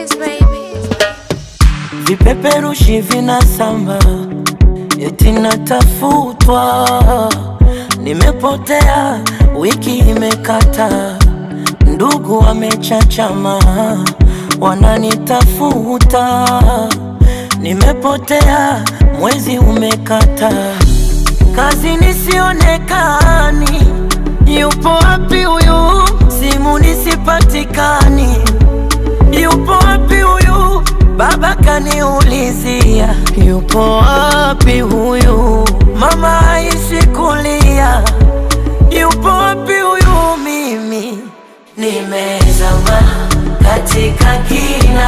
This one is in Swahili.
Vipeperushi vinasamba eti natafutwa, nimepotea, wiki imekata, ndugu wamechachama, wananitafuta, nimepotea, mwezi umekata, kazi nisionekani, yupo wapi huyu? Simu nisipatikani, yupo wapi huyu? Baba kaniulizia yupo wapi huyu, mama haishi kulia, yupo wapi huyu? Mimi nimezama katika kina